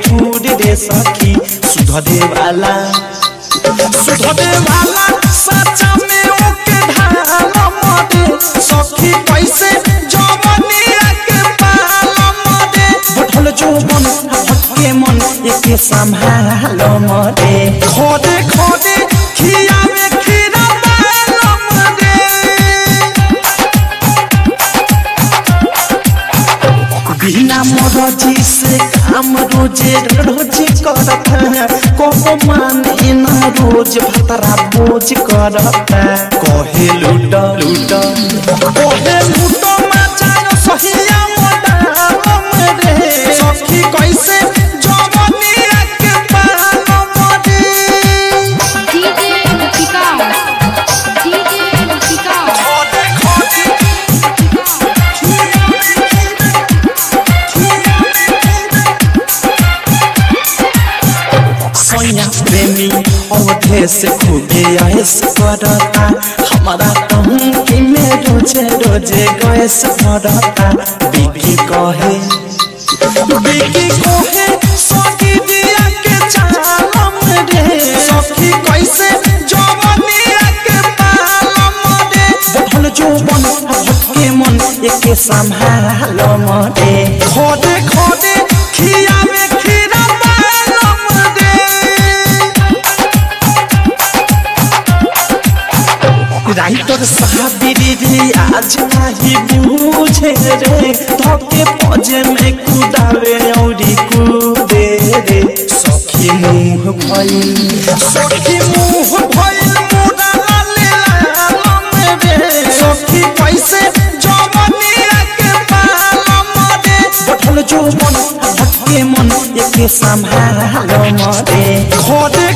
हुर रे सखी सुधरे वाला सुधरे वाला सच्चा में ओके ढाल मदे सखी कैसे जवनिया के पाल मदे बढ़ल जोबन भटके मन एके संभाल मदे खोदे खोदे खिया में खीरा पाल मदे बिना मरजी से काम रोजे रोज करता कहो माने न रोज भतरा बोझ करता कहे लूट लूट कहे लूट मचायो सहिया मोडाम रे सखी कैसे जवनिया के पाल मरे डीजे विकास डीजे विकास खोदे खोदे सोया प्रेमी अवधे से खूबे ऐस करता हमारा टंकी में रोजे रोजे गैस भरता बिकी कहे बिकी कहे सखी दिया के चालम रे सखी कैसे जवनिया के पालम रे बढ़ल जोबन भटके मन एके संभाल मरे खोदे खोदे खिया में खीरा पालम रे राइटर साबिरी रे आज नाही बूझे रे धके पजे में कुदावे औरी कूदे रे सखी मुंह भइल सखी मुंह भइल मुड़ा लाले लालम रे सखी कैसे जवनिया के पालम रे बढ़ल जोबन भटके मन एके संभाल मरे खोदे